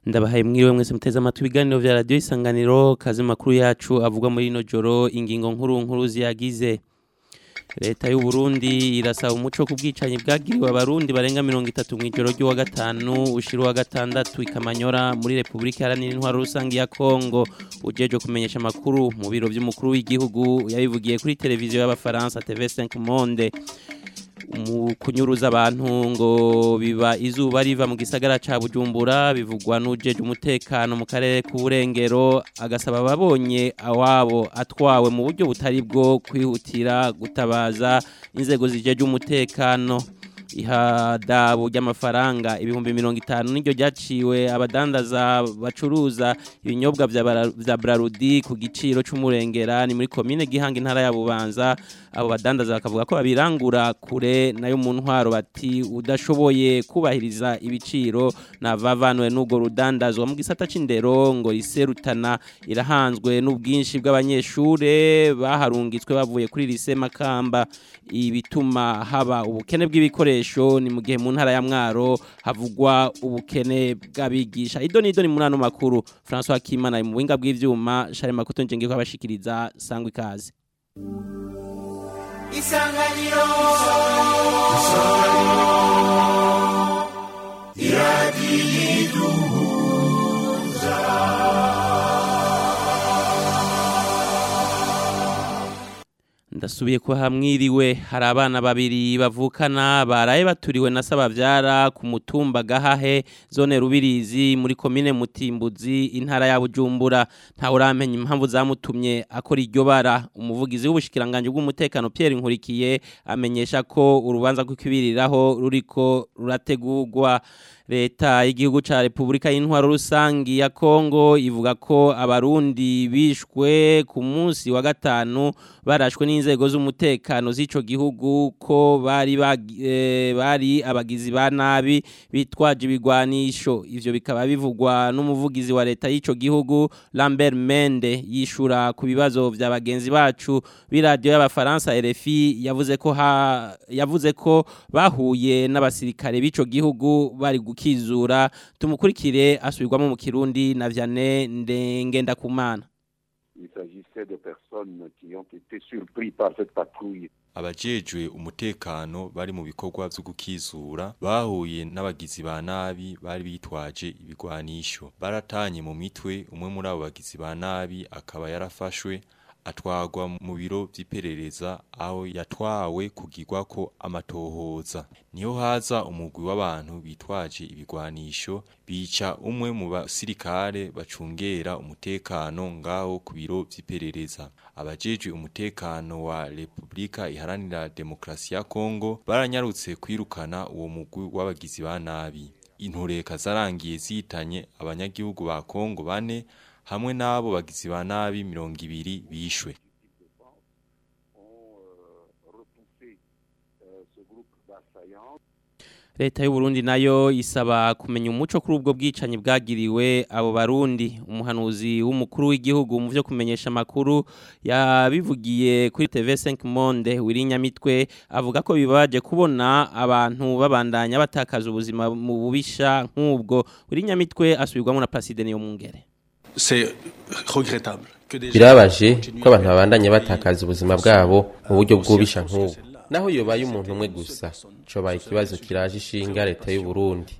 ndabahaye mwiriwe mwese muteze amatwi ibiganiro vya radiyo isanganiro kazi makuru yacu avuga muri ino joro ingingo nkuru nkuru ziyagize leta y'u Burundi irasaba umuco ku bwicanyi bwagiriwe abarundi barenga mirongo itatu mu ijoro ry'uwa gatanu ushira uwa gatandatu ikamanyora muri repubulika iharanira intwaro rusange ya kongo ujeje kumenyesha amakuru mu biro vy'umukuru w'igihugu yabivugiye kuri televiziyo y'abafaransa tv5 monde mu kunyuruza abantu ngo biba izuba riva mu gisagara ca Bujumbura bivugwa n'ujeje umutekano mu karere k'uburengero agasaba ababonye awabo atwawe mu buryo butari bwo kwihutira gutabaza inzego zijeje umutekano ihadabu ry'amafaranga ibihumbi mirongo itanu niryo ryaciwe abadandaza bacuruza ibinyobwa vya Brarudi ku giciro c'umurengera ni muri komine Gihanga intara ya Bubanza abo badandaza bakavuga ko babirangura kure nayo mu ntwaro bati udashoboye kubahiriza ibiciro navavanwe n'ubwo rudandazwa mu gisata c'indero ngo riserutana irahanzwe n'ubwinshi bw'abanyeshure baharungitswe bavuye kuri lise Makamba ibituma haba ubukene bw'ibikoresho ni mu gihe mu ntara ya Mwaro havugwa ubukene bw'abigisha ido nido ni muri ano makuru François Kimana mu buhinga bw'ivyuma Charles Makuto nje ko abashikiriza sangwa ikaze Isanganiro Isanganiro ndasubiye ko hamwiriwe hari abana babiri bavukana baraye baturiwe na sabavyara ku mutumba gahahe zone rubirizi muri komine mutimbuzi intara ya bujumbura ntawe uramenya impamvu zamutumye akora iryo bara umuvugizi w'ubushikiranganje bw'umutekano Pierre Nkurikiye amenyesha ko urubanza rw'ikibiriraho ruriko rurategurwa leta y'igihugu ca Republika y'intwaro rusangi ya Kongo ivuga ko abarundi bishwe ku munsi wa gatanu barashwe n'inzego z'umutekano z'ico gihugu ko bari e, bari abagizi ba nabi bitwaje ibigwanisho ivyo bikaba bivugwa n'umuvugizi wa leta y'ico gihugu Lambert Mende yishura ku bibazo vya bagenzi bacu b'iradio y'abafaransa RFI yavuze ko ha, yavuze ko bahuye n'abasirikare b'ico gihugu bari kizura tumukurikire asubirwamo mu kirundi na Vianney Ndengenda Kumana Il s'agissait de personnes qui ont été surpris par cette patrouille. abajejwe umutekano bari mu bikorwa vyo gukizura bahuye n'abagizi ba nabi bari bitwaje ibigwanisho baratanye mu mitwe umwe muri abo bagizi ba nabi akaba yarafashwe atwagwa mu biro vy'iperereza aho yatwawe kugirwa ko amatohoza niho haza umugwi w'abantu bitwaje ibigwanisho bica umwe mu basirikare bacungera umutekano ngaho ku biro vy'iperereza abajejwe umutekano wa Republika iharanira demokrasi ya Kongo baranyarutse kwirukana uwo mugwi w'abagizi ba nabi intureka zarangiye zitanye abanyagihugu ba Kongo bane hamwe n'abo bagizi ba nabi mirongo ibiri bishwe leta y'u Burundi nayo isaba kumenya umuco kuri ubwo bwicanyi bwagiriwe abo barundi umuhanuzi w'umukuru w'igihugu mu byo kumenyesha amakuru yabivugiye kuri TV5 Monde wirinyamitwe avuga ko bibaje kubona abantu babandanya batakaza ubuzima mu bubisha nk'ubwo wirinyamitwe asubirwamo na Placide niyo mungere birabaje ko abantu babandanya batakaza ubuzima bwabo mu buryo bwubisha nk'ubu naho yobaye umuntu umwe gusa cobaye ikibazo kiraje ishinga leta y'u Burundi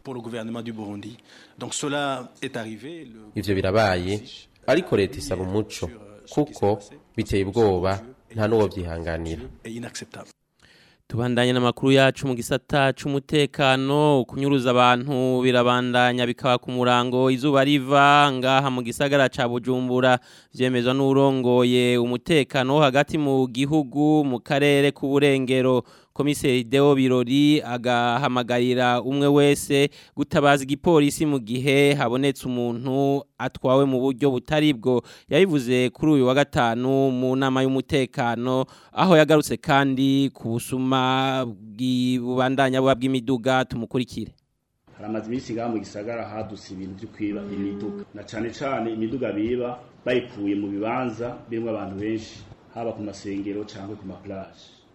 ivyo birabaye ariko leta isaba umuco kuko biteye ubwoba nta n'uwo vyihanganira tubandanye n'amakuru yacu mu gisata c'umutekano kunyuruza abantu birabandanya bikaba ku murango izuba riva ngaha mu gisagara ca Bujumbura vyemezwa n'urongoye umutekano hagati mu gihugu mu karere k'uburengero komiseri Deo Birori agahamagarira umwe wese gutabaza igipolisi mu gihe habonetse umuntu atwawe mu buryo butari bwo yabivuze kuri uyu wa gatanu mu nama y'umutekano aho yagarutse kandi ku busuma bw'ibubandanya buba bw'imiduga tumukurikire haramaze iminsi ngaha mu gisagara hadutse ibintu byo kwiba imiduga na cane cane imiduga biba bayikuye mu bibanza birimwo abantu benshi haba ku masengero cyangwa ku maplaje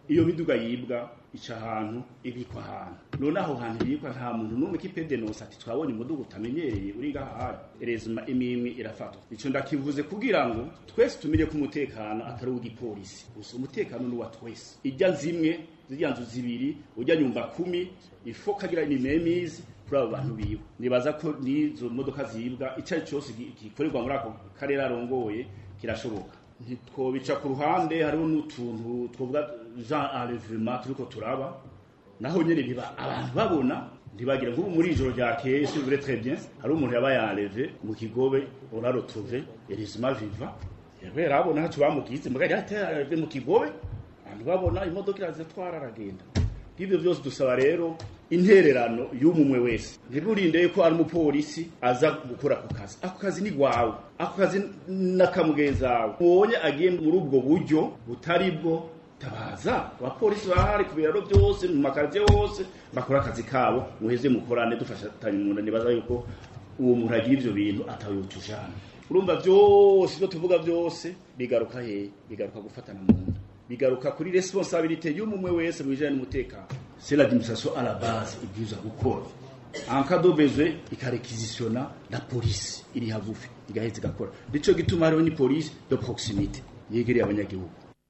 iyo miduga yibwa ica ahantu ibikwa ahantu none aho hantu ibikwa nta muntu n'umwe kipedenose ati twabonye umuduga utamenyereye uri ngaha erezima imimwe irafatwa ico ndakivuze kugira ngo twese tumenye ko umutekano atari uw'igipolisi gusa umutekano ni uwa twese ijya zimwe zirya nzu zibiri ujya nyumba kumi ifo kagira inimemizi kuri abo bantu biwe nibaza ko n'izo modoka zibwa icyo ari cyose gikorerwa muri ako karere arongoye kirashoboka ntitwobica ku ruhande hariho n'utuntu twovuga jean enlèvement turiko turaba naho nyene biba abantu babona ntibagira nk'ubu muri ijoro ryakeye si vrai très bien hari umuntu yabaye enlevé mu kigobe on l'a retrouvé heureusement vivant yabera abona ntaco bamugize mugari yateye mu kigobe abantu babona imodoka irazitwara aragenda ibyo byose dusaba rero intererano y'umumwe wese ntiburinde ko ari umupolisi aza gukora ako kazi ako kazi ni gwawe ako kazi n'akamugenzi wawe ubonye agiye muri ubwo buryo butari bwo tabaza abapolisi bahari ku biraro byose mu makazi hose bakora akazi kabo muheze mukorane dufatanye mu nibaza yuko uwo muntu agira ivyo bintu atawutujana urumva byose ibyo tuvuga byose bigaruka he bigaruka gufatana mu nda bigaruka kuri responsabilité y'umumwe wese mu bijanye n'umutekano c'est l'administration à la base ibwirizwa gukora en cas de besoin ikarequisitiona la police iri hagufi igaheza igakora nico gituma hariho ni police de proximité yegereye abanyagihugu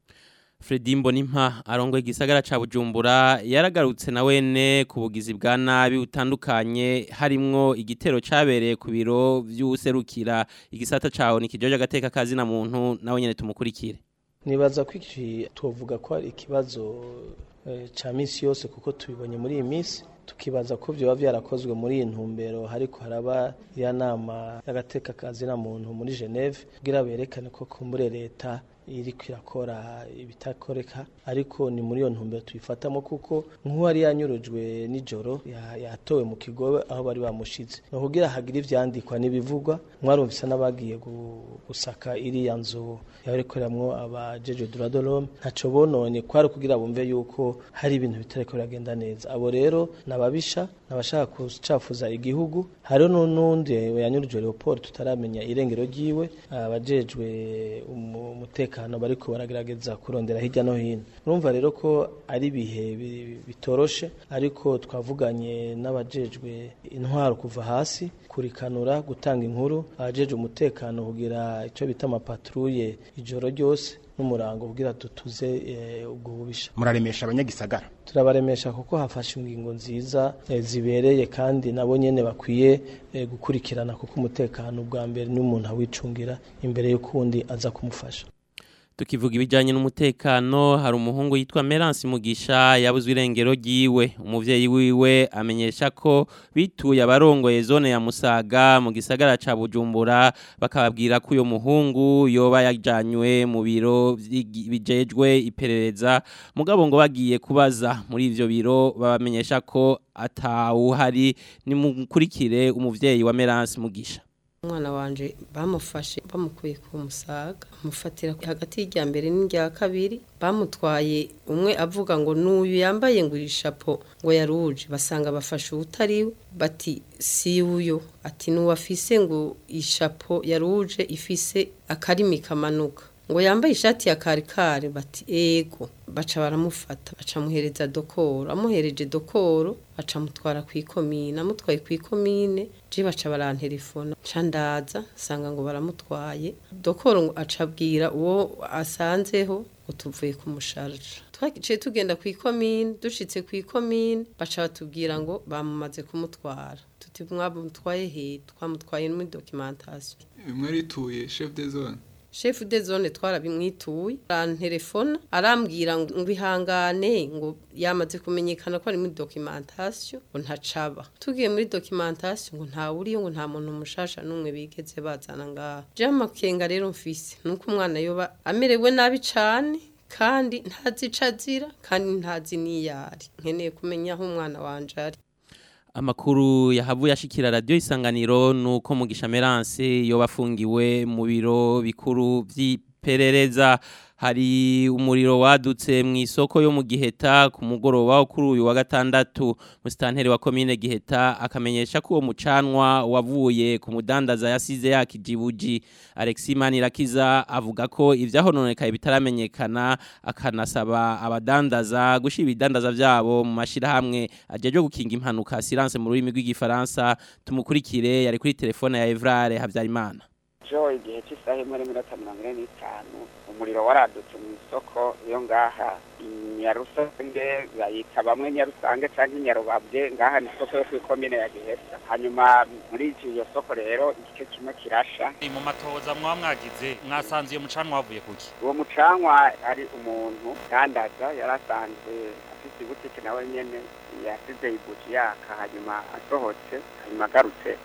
Fredi Mbonimpa arongoye igisagara ca Bujumbura yaragarutse na wene ku bugizi bwa nabi utandukanye harimwo igitero cabereye ku biro vy'userukira igisata cawo ni kijoje agateka kazi na muntu nawe nyene tumukurikire nibaza ko iki tuvuga ko ari ikibazo cya minsi yose kuko tubibonye muri iyi minsi tukibaza ko byaba byarakozwe muri iyi ntumbero ariko haraba ya nama y'agateka kazina muntu muri geneve kugira berekane ko kumbure leta iri kwirakora ibitakoreka ariko ni muri iyo ntumbero tuyifatamo kuko nk'uwari yanyurujwe nijoro yatowe mu kigo aho bari bamushize ni ukugira hagire ivyandikwa n'ibivugwa mwarumvise n'abagiye gusaka iriya nzu yarekoreramwo abajeje duradolome ntaco bononye kwari kugira bumve yuko hari ibintu bitariko biragenda neza abo rero nababisha nabashaka kucafuza igihugu hariho n'undi yanyurujwe Leopold tutaramenya irengero ryiwe abajejwe umutekano bariko baragerageza kurondera hirya no hino urumva rero ko ari ibihe bitoroshe ariko twavuganye n'abajejwe intwaro kuva hasi kurikanura gutanga inkuru abajejwe umutekano kugira icyo bita amapatruye ijoro ryose n'umurango kugira dutuze ubwo bubisha muraremesha abanyagisagara turabaremesha kuko hafashe ingingo nziza zibereye kandi nabo nyene bakwiye gukurikirana kuko umutekano bwa mbere n'umuntu awicungira imbere y'ukundi aza kumufasha tukivuga ibijyanye n'umutekano hari umuhungu yitwa Merance Mugisha yabuzwe irengero ryiwe umuvyeyi wiwe amenyesha ko bituye abarongoye zone ya Musaga mu gisagara ca Bujumbura bakababwira ko uyo muhungu yoba yajanywe mu biro bijejwe iperereza mugabo ngo bagiye kubaza muri ivyo biro babamenyesha ko atawuhari ni mukurikire umuvyeyi wa Merance Mugisha umwana wanje bamufashe bamukuye ku musaga mufatira hagati y'irya mbere n'irya kabiri bamutwaye umwe avuga ngo n'uyu yambaye ngo irishapo ngo yaruje basanga bafashe utari bati si uyo ati n'uwafise ngo ishapo yaruje ifise akarimi kamanuka ngo yambaye ishati ya karikare bati ego baca baramufata baca muhereza dokoro amuhereje dokoro baca mutwara ku ikomine amutwaye ku ikomine je baca barantelefona ca ndaza sanga ngo baramutwaye dokoro ngo acabwira uwo asanzeho ngo tuvuye kumusharja twaciye tugenda ku ikomine dushitse ku ikomine baca batubwira ngo bamumaze kumutwara tuti mwamutwaye he twamutwaye muri documentation mwarituye chef de zone chef de zone twarabimwituye arantelefona arambwira ngo ihangane ngo yamaze kumenyekana ko ari muri documentation ngo ntacaba tugiye muri documentation ngo nta uriyo ngo nta muntu mushasha n'umwe bigeze bazana ngaha je amakenga rero mfise nuko umwana yoba amerewe nabi cane kandi ntazi ico azira kandi ntazi n'iyari nkeneye kumenya aho umwana wanje ari Amakuru yahavuye ashikira radio isanganiro nuko mugisha Merance yo bafungiwe mu biro bikuru iperereza hari umuriro wadutse mu isoko yo mu giheta ku mugoroba wo kuri uyu wa gatandatu musitanteri wa komine giheta akamenyesha ko uwo mucanwa wavuye ku mudandaza yasize yakijibuji Alexis Manirakiza avuga ko ivyahononekaye bitaramenyekana akanasaba abadandaza gushira ibidandaza vyabo mu mashirahamwe ajeje gukinga impanuka silence mu rurimi rw'igifaransa tumukurikire yari kuri telefone ya Evrare Havyarimana jo igihe cy'isaha imwe n'iminota mirongo ine n'itanu umuriro waradutse mu isoko yo ngaha nyarusange bayita bamwe nyarusange cyangwa inyarubabye ngaha ni isoko yo kw'ikomine ya gihesa hanyuma muri iyo soko rero igice kimwe kirasha mu matoza mwaba mwagize mwasanze iyo mucanwa wavuye kuki uwo mucanwa ari umuntu dandaza yarasanzwe afite ibutike nawe nyene yasize ibuji yaka hanyuma asohotse hanyuma agarutse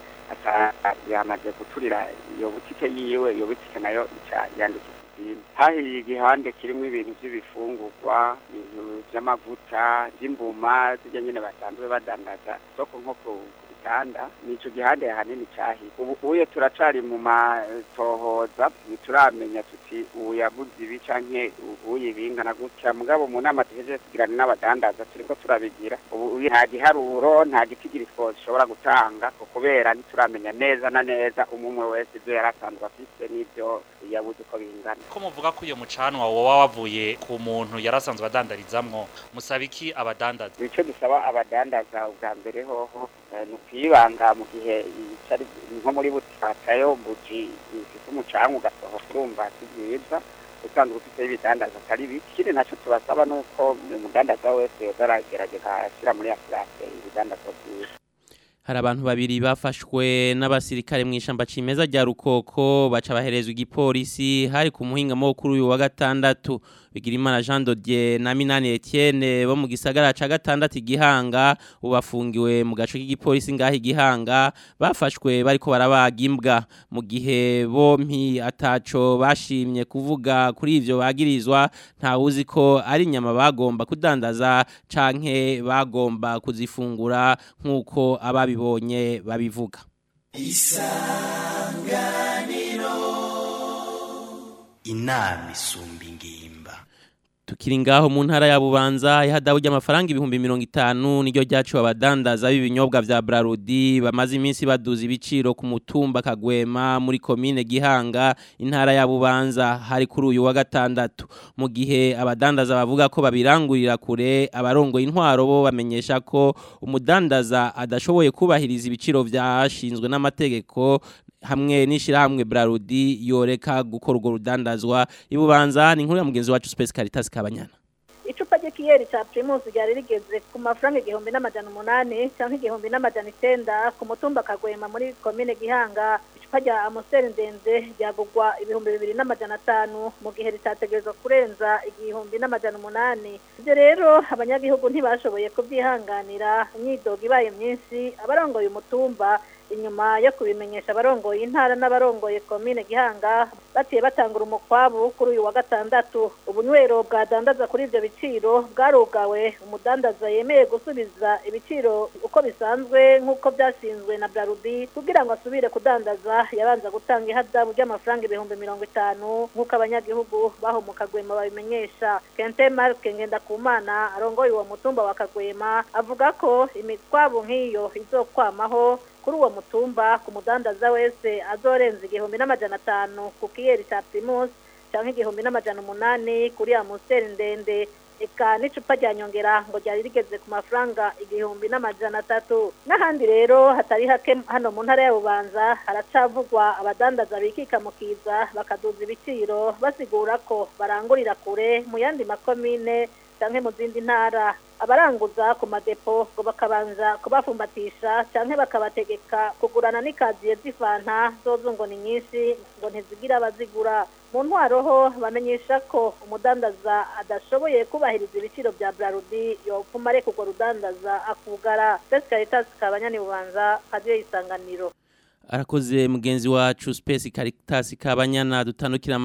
yamaze guturira iyo butike yiwe iyo butike nayo ica yandikisha izindi hahiye igihande kirimo ibintu by'ibifungurwa ibintu by'amavuta by'imbuma zijya nyine basanzwe badandaza isoko nko ku bitanda ni ico gihande hanini cahiye ubu uye turacari mu matohoza ntituramenya tuti ubu yabuze ibi canke uye bingana gutya mugabo mu nama tuhejeje kugirana n'abadandaza turiko turabigira ubu nta giharuro nta gitigiri twoshobora gutanga kubera ntituramenya neza na neza umwe wese ivyo yari asanzwe afise n'ivyo yabuze uko bingana ko muvuga ko uyo mucanwa woba wavuye ku muntu yarasanzwe adandarizamwo musaba iki abadandaza ico dusaba abadandaza ubwa mbere hoho ni ukwibanga mu gihe nko muri butikayo buji ifite umucanga ugasohoka urumva si byiza usanzwe ufite ibidandaza atari bike ikindi nacyo tubasaba ni uko umudandaza wese yoza aragerageza ashyira muri afurake ibidandaza byiza hari abantu babiri bafashwe n'abasirikare mu ishamba cimeza rya rukoko baca baherezwa igipolisi hari ku muhingamo kuri uyu wa gatandatu Bigirimana Jean Dodier na Minani Etienne bo mu gisagara ca gatandatu igihanga ubafungiwe mu gace k'igipolisi ngaho igihanga bafashwe bariko barabaga imbwa mu gihe bompi ataco bashimye kuvuga kuri ivyo bagirizwa nta uzi ko ari inyama bagomba kudandaza canke bagomba kuzifungura nk'uko ababibonye babivuga isanganiro inama isumba ingimba tukiri ngaho mu ntara ya Bubanza ihadabu ry'amafaranga ibihumbi mirongo itanu niryo ryaciwe abadandaza b'ibinyobwa vya Brarudi bamaze iminsi baduza ibiciro ku mutumba Kagwema muri komine Gihanga intara ya Bubanza hari kuri uyu wa gatandatu mu gihe abadandaza bavuga ko babirangurira kure abarongo intwaro bo bamenyesha ko umudandaza adashoboye kubahiriza ibiciro vyashinzwe n'amategeko hamwe n'ishirahamwe Brarudi yoreka gukora urwo rudandazwa ibubanza ni inkuru ya mugenzi wacu Space Caritas Kabanyana icupa ry'ikiyeri ca Primus ryari rigeze ku mafaranga igihumbi n'amajana umunani canke igihumbi n'amajana icenda ku mutumba Kagwema muri komine Gihanga icupa rya Amstel ndende ryagugwa ibihumbi bibiri n'amajana atanu mu gihe ritategerezwa kurenza igihumbi n'amajana umunani ivyo rero abanyagihugu ntibashoboye kubyihanganira imyidogo ibaye myinshi abarongoye umutumba inyuma yo kubimenyesha abarongoye intara n'abarongoye komine gihanga baciye batangura umukwabu kuri uyu wa gatandatu ubunywero bwadandaza kuri ivyo biciro bwarugawe umudandaza yemeye gusubiza ibiciro uko bisanzwe nk'uko byashinzwe na brarudi kugira ngo asubire kudandaza yabanza gutanga ihadabu ry'amafaranga ibihumbi mirongo itanu nk'uko abanyagihugu baho mu kagwema babimenyesha kente marke ngendakumana arongoye uwo mutumba wa kagwema avuga ko imitwabu nk'iyo izokwamaho kuri uwo mutumba ku mudandaza wese azorenza igihumbi n'amajana atanu ku kiyeri ca primus canke igihumbi n'amajana umunani kuri amusiteri ndende eka n'icupa rya nyongera ngo ryari rigeze ku mafaranga igihumbi n'amajana atatu n'ahandi rero hatari hake hano mu ntara ya bubanza haracavugwa abadandaza bikika mu kiza bakaduza ibiciro basigura ko barangurira kure mu yandi makomine canke mu zindi ntara abaranguza ku madepo ngo bakabanza kubafumbatisha canke bakabategeka kugurana n'ikaziye z'ifanta zozo ngo ni nyinshi ngo ntizigira abazigura mu ntwaro ho bamenyesha ko umudandaza adashoboye kubahiriza ibiciro bya brarudi yopfuma areka urwo rudandaza akugara Space Caritas kabanyani bubanza kadiyo isanganiro arakoze mugenzi wacu Space Caritas kabanyana dutandukira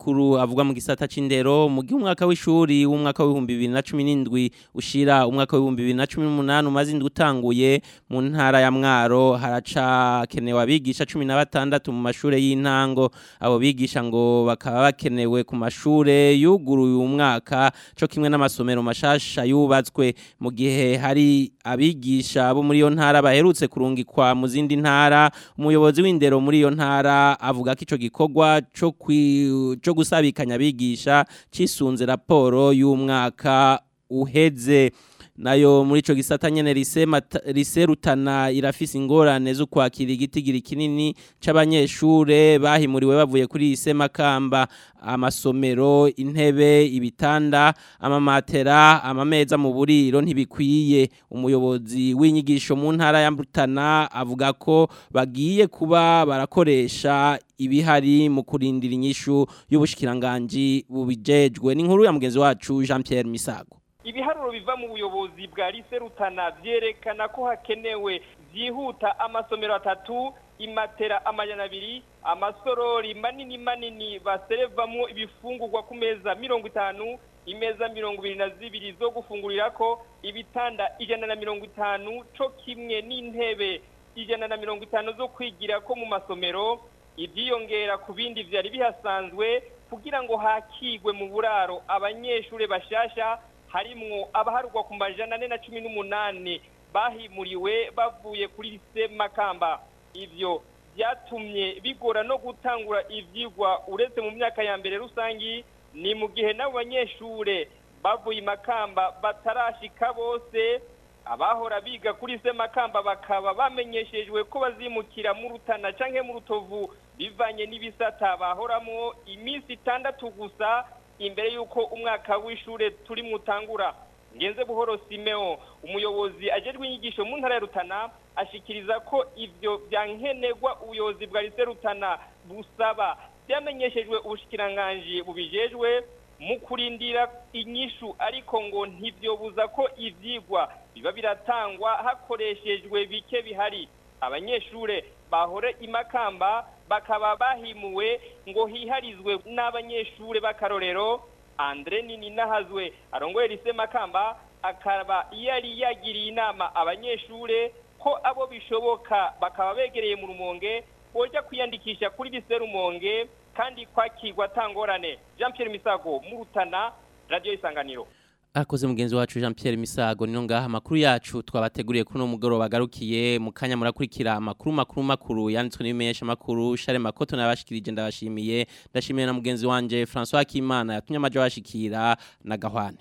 makuru avuga mu gisata c'indero mu gihe umwaka w'ishuri w'umwaka w'ibihumbi bibiri na cumi n'indwi ushira umwaka w'ibihumbi bibiri na cumi n'umunani umaze indwi utanguye mu ntara ya mwaro haracakenewe abigisha cumi na batandatu mu mashure y'intango abo bigisha ngo bakaba bakenewe ku mashure yuguruye uyu mwaka co kimwe n'amasomero mashasha yubatswe mu gihe hari abigisha bo muri iyo ntara baherutse kurungikwa mu zindi ntara umuyobozi w'indero muri iyo ntara avuga ko ico gikorwa co kwi- co gusabikanya abigisha cisunze raporo y'umwaka uheze nayo muri ico gisata nyene rise Mata- rise rutana irafise ingorane zo kwakira igitigiri kinini c'abanyeshure bahimuriwe bavuye kuri rise makamba amasomero intebe ibitanda amamatera amameza mu buriro ntibikwiye umuyobozi w'inyigisho mu ntara ya Rutana avuga ko bagiye kuba barakoresha ibihari mu kurindira inyishu y'ubushikiranganji bubijejwe n'inkuru ya mugenzi wacu Jean Pierre Misago ibiharuro biva mu buyobozi bwa lise rutana byerekana ko hakenewe byihuta amasomero atatu imatera amajana abiri amasorori manini manini baserevamwo ibifungurwa ku meza mirongo itanu imeza mirongo ibiri na zibiri zo gufungurirako ibitanda ijana na mirongo itanu co kimwe n'intebe ijana na mirongo itanu zo kwigirako mu masomero ibyiyongera ku bindi vyari bihasanzwe kugira ngo hakigwe mu buraro abanyeshure bashasha harimwo abaharugwa ku majana ane na cumi n'umunani bahimuriwe bavuye kuri lise makamba ivyo byatumye bigora no gutangura ivyigwa uretse mu myaka ya mbere rusangi ni mu gihe n'abo banyeshure bavuye i makamba batarashika bose abahora biga kuri se makamba bakaba bamenyeshejwe ko bazimukira mu rutana canke mu rutovu bivanye n'ibisata bahoramwo iminsi itandatu gusa imbere y'uko umwaka w'ishure turi mutangura ngenze buhoro simeo umuyobozi ajejwe inyigisho mu ntara ya rutana ashikiriza ko ivyo byankenerwa ubuyobozi bwa lise rutana busaba byamenyeshejwe ubushikiranganji bubijejwe mu kurindira inyishu ariko ngo ntibyobuza ko ivyigwa biba biratangwa hakoreshejwe bike bihari abanyeshure bahore imakamba bakaba bahimuwe ngo hiharizwe n'abanyeshure b'akarorero andre nini nahazwe arongoye lise makamba akaba yari yagiriye inama abanyeshure ko abo bishoboka bakaba begereye mu rumonge boja kwiyandikisha kuri lise rumonge kandi kwakirwa tangorane jean pierre misago mu rutana radio isanganiro Akoze mugenzi wacu Jean Pierre Misago nino ngaha makuru yacu twabateguriye kuno mugoro bagarukiye mu kanya murakurikira amakuru makuru makuru yanditswe n'ibimenyesha makuru Share Makoto nabashikirije ndabashimiye ndashimiye na mugenzi wanje François Kimana yatumye amaje bashikira na Gahwane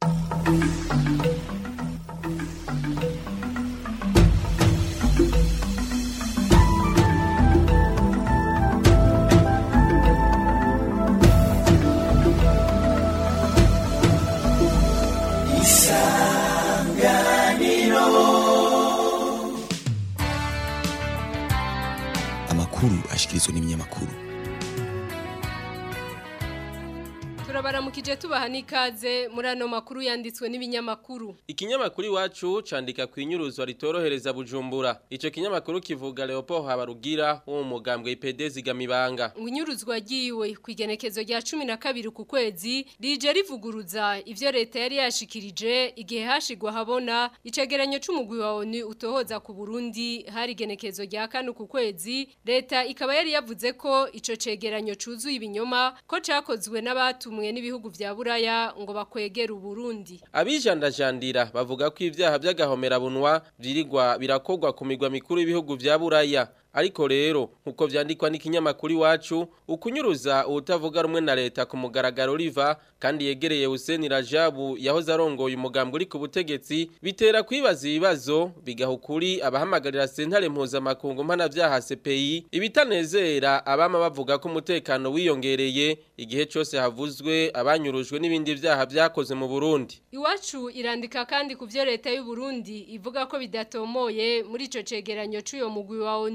amakuru ashikirizwa n'ibinyamakuru turabaramukije tubaha n'ikaze muri ano makuru yanditswe n'ibinyamakuru Ikinyamakuru iwacu candika ku inyuruzwa ritorohereza Bujumbura. Ico kinyamakuru kivuga Leopold Habarugira wo mu mugambwe IPD zigamibanga. ngo inyuruzwa ryiwe ku igenekezo rya cumi na kabiri ku kwezi rije rivuguruza ivyo leta yari yashikirije igihe hashigwa habona icegeranyo c'umugwi wa ONU utohoza ku Burundi hari igenekezo rya kane ku kwezi leta ikaba yari yavuze ko ico cegeranyo cuzuye ibinyoma ko cakozwe n'abatumwe n'ibihugu vya Buraya ngo bakwegera Uburundi Abijandajandira bavuga ko ivyaha by'agahomerabunwa vyirigwa birakogwa ku migwa mikuru y'ibihugu vya Buraya. Ariko rero nkuko vyandikwa n'ikinyamakuru iwacu ukunyuruza ubutavuga rumwe na leta ku mugaragaro riva kandi yegereye Hussein Rajabu yahoze arongoye umugambwe uri ku butegetsi bitera kwibaza ibibazo bigaha ukuri abahamagarira sentare mpuzamakungu mpanavyaha CPI ibitanezera abama bavuga ko umutekano wiyongereye igihe cose havuzwe abanyurujwe n'ibindi vyaha vyakoze mu Burundi. Iwacu irandika kandi ku vyo leta y'u Burundi ivuga ko bidatomoye muri ico cegeranyo c'uyo mugwi wa ONU.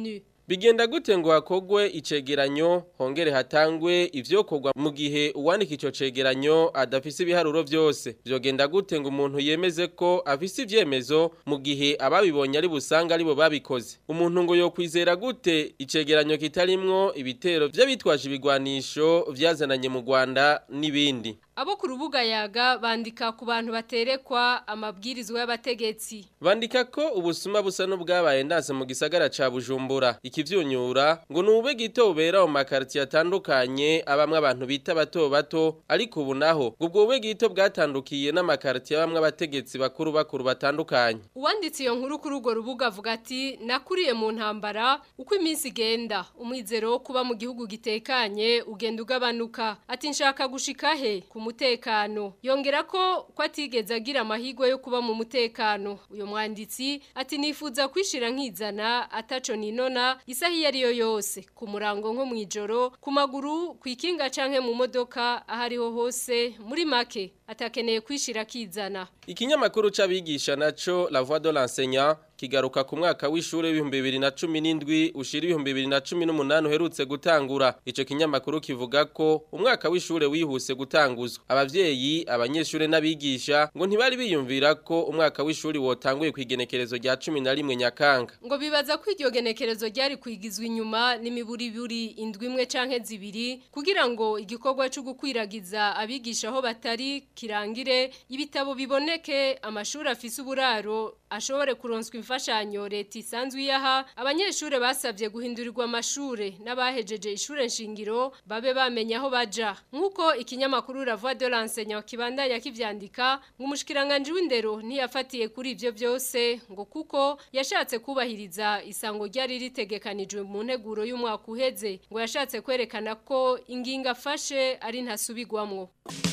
bigenda gute ngo hakogwe icegeranyo hongere hatangwe ivyokorwa mu gihe uwandika ico cegeranyo adafise ibiharuro vyose vyogenda gute ngo umuntu yemeze ko afise ivyemezo mu gihe ababibonye ari busanga aribo babikoze umuntu ngo yokwizera gute icegeranyo kitarimwo ibitero vy'abitwaje ibigwanisho vyazananye mu Rwanda n'ibindi Abo ku rubuga yaga bandika ku bantu baterekwa amabwirizwa y'abategetsi. Bandika ko ubusuma busa n'ubwabaye ndase mu gisagara ca Bujumbura. Ikivyunyura ngo nube gito bubera mu makarti atandukanye abamwe abantu bita bato bato ariko ubu naho ubwo bube gito bwatandukiye n'amakarti y'abamwe abategetsi bakuru bakuru batandukanye. Uwanditse iyo nkuru kuri urwo rubuga avuga ati nakuriye mu ntambara uko iminsi igenda umwizero wo kuba mu gihugu gitekanye ugenda ugabanuka. Ati nshaka gushika he ku mutekano yongera ko ko atigeze agira amahirwe yo kuba mu mutekano uyu mwanditsi ati nifuza kwishira nkizana ataco ninona isaha iyo ariyo yose ku murango nko mwijoro ku maguru ku ikinga canke mu modoka ahariho hose muri make atakeneye kwishira kizana Ikinyamakuru c'abigisha naco La Voix de l'enseignant kigaruka ku mwaka w'ishure w'ibihumbi bibiri na cumi n'indwi ushira ibihumbi bibiri na cumi n'umunani uherutse gutangura ico kinyamakuru kivuga ko umwaka w'ishure wihuse gutanguzwa abavyeyi abanyeshure n'abigisha ngo ntibari biyumvira ko umwaka w'ishuri wotanguye kwigenekerezo rya cumi na rimwe nyakanga ngo bibaza ko iryo genekerezo ryari kwigizwa inyuma n'imiburiburi indwi imwe canke zibiri kugira ngo igikorwa cyo gukwiragiza abigisha aho batari kirangire ibitabo biboneke amashuri afise uburaro ashobore kuronswa imfashanyo leta isanzwe iyaha abanyeshure basabye guhindurirwa amashure n'abahejeje ishure nshingiro babe bamenya aho baja nk'uko ikinyamakuru La Voix de l'enseignant kibandanya kivyandika ngo umushikiranganje w'indero ntiyafatiye kuri ivyo byose ngo kuko yashatse kubahiriza isango ryari ritegekanijwe mu nteguro y'umwaka uheze ngo yashatse kwerekana ko ingingo afashe ari ntasubigwamwo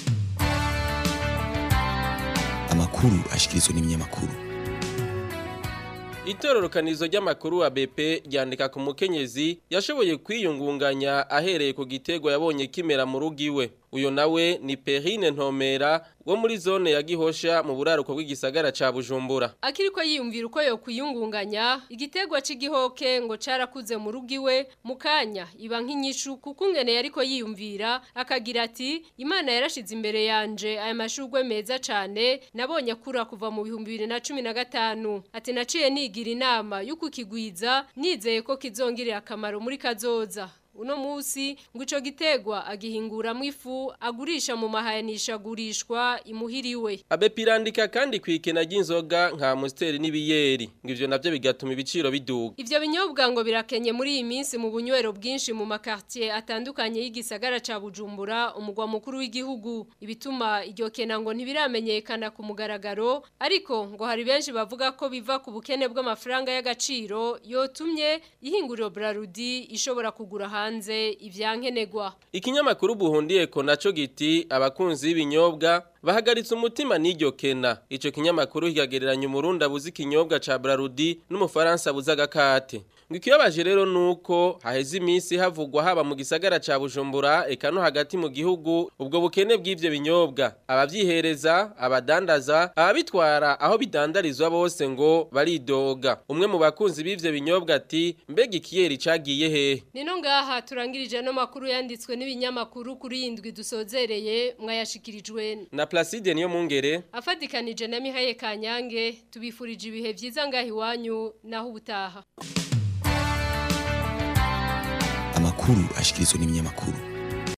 amakuru ashikirizwa n'ibinyamakuru Itororokanizo ry'amakuru wa BP ryandika ku mukenyezi yashoboye kwiyungunganya ahereye ku gitego yabonye kimera mu rugiwe uyo nawe ni Perrine Ntomera wo muri zone ya Gihosha mu buraruko bw'igisagara ca Bujumbura akiriko yiyumvira uko yo kwiyungunganya igitegwa c'igihoke ngo carakuze mu rugiwe mukanya iba nk'inyishu kuko ngene yariko yiyumvira akagira ati Imana yarashize imbere yanje aya mashurwe meza cane nabonye akura kuva mu 2015 ati naciye nigira inama yuko kigwiza nizeye ko kizongirira akamaro muri kazoza uno musi ngo ico gitegwa agihinguramo ifu agurisha mu mahayanisha agurishwa imuhiriwe abepirandika kandi kwikena ry'inzoga nka musteri n'ibiyeri ngo ivyo navyo bigatuma ibiciro biduga ivyo binyobwa ngo birakenye muri iyi minsi mu bunywero bwinshi mu makartier atandukanye y'igisagara ca Bujumbura umugwa mukuru w'igihugu ibituma iryo kena ngo ntibiramenyekana ku mugaragaro ariko ngo hari benshi bavuga ko biva ku bukene bw'amafaranga y'agaciro yotumye ihinguriro Brarudi ishobora kugura hanze ivyankenegwa ikinyamakuru buhundiye ko naco giti abakunzi b'ibinyobwa bahagaritse umutima n'iryo kena ico kinyamakuru kigagereranya umurundi abuze ikinyobwa ca Brarudi n'umufaransa abuze agakate ngo ikibabaje rero nuko haheze iminsi havugwa haba mu gisagara ca Bujumbura eka no hagati mu gihugu ubwo bukene bw'ivyo binyobwa abavyihereza abadandaza ababitwara aho bidandarizwa bose ngo baridoga umwe mu bakunzi b'ivyo binyobwa ati mbega ikiyeri cagiye hehe nino ngaha turangirije no makuru yanditswe n'ibinyamakuru kuri yindwi dusozereye mwayashikirijwe na Placide niyo mungere afadikanije na Mihaye Kanyange tubifurije ibihe vyiza ngahi wanyu naho ubutaha amakuru ashikirizwa n'ibinyamakuru